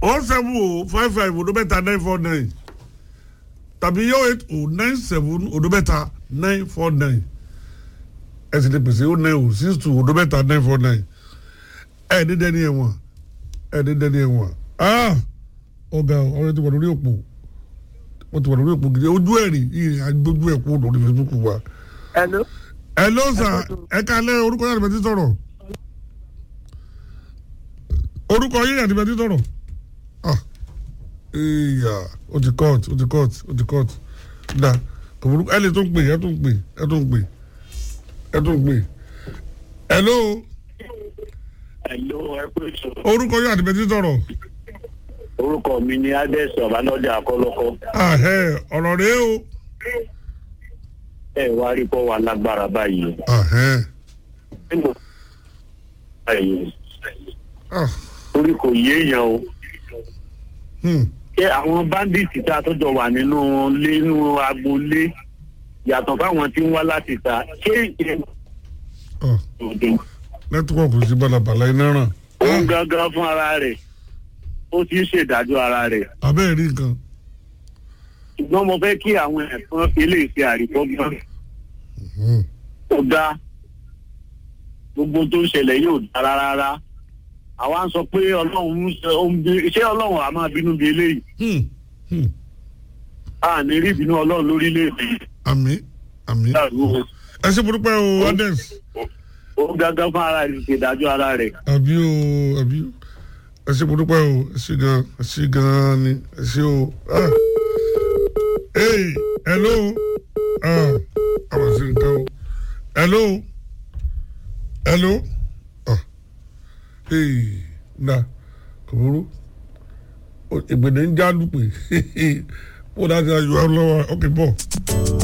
o seven o five five odo mẹ́ta nine four nine tàbí yóò eight o nine seven odo mẹ́ta nine four nine ẹ sì lè pèsè o nine o six two odo mẹ́ta nine four nine ẹ ní dẹ́ni ẹ̀wọ̀n ẹ ní dẹ́ni ẹ̀wọ̀n ah ọ̀gá ọ̀rẹ́ ti wà lórí òpó wọ́n ti wà lórí òpó gidi ojú ẹ̀rì ìrìn àgbójú ẹ̀ kú lórí Facebook wa. Hello. ẹ ló sà ẹ kalẹ̀ orúkọ yàrá ìbẹ̀tí sọ̀rọ̀ orúkọ yín yàrá ìbẹ̀tí sọ̀rọ̀ ah ìyá o ti court o ti court o ti court da kòmùrú ẹ lè tó ń pè ẹ tó ń pè ẹ tó ń pè ẹ tó ń pè hello Hello, ẹ pé sọ. orúkọ yín yàrá ìbẹ̀tí sọ̀rọ̀ Orúkọ mi ni Ades Ọ̀bánọ́jà Akọ́lọ́kọ́. ah ẹ ọ̀rọ̀ rèé o Ẹ wá rí kọ́ wa lágbára báyìí. ah ẹ Nínú báyìí, ah torí kò yéèyàn o. hmm Ṣé àwọn báńdíìtì tá a tó jọ wà nínú ilé nínú agboolé yàtọ̀ fáwọn tí ń wá láti ta ṣé ìṣe ah òde nẹ́tíwọ̀kì sí balabala iná ràn òun gangan fún ara rẹ̀ ó ti ń ṣèdájọ́ ara rẹ̀. abẹ́ẹ̀ rí nǹkan Ṣùgbọ́n mo fẹ́ kí àwọn ẹ̀fọn ilé ìṣe àríkọ́gbọ́n hmm kò dáa gbogbo tó ń ṣẹlẹ̀ yóò dára rárá àwa ń sọ pé ọlọ́run ń ṣe ó ń bí ṣé ọlọ́run á máa bínú bí eléyìí hmm hmm a ní rí ìbínú ọlọ́run lórílẹ̀‐èdè àmì àmì ìdàrú ẹ ṣe burúkú o Ades. ó gángan fún ara rẹ̀ ṣèdájọ́ ara rẹ̀ àbí o àbí o ẹ ṣe mo dúpẹ́ o ẹ ṣe gan ẹ ṣe gan ni ẹ ṣe o. ah. hey hello ah àwọn ṣe nǹkan o hello hello ah hey na kò burú O- ìgbèdè ń já lùpè bó dáa ti ayọ̀ ẹ lọ́wọ́ ọkẹ́ bọ̀.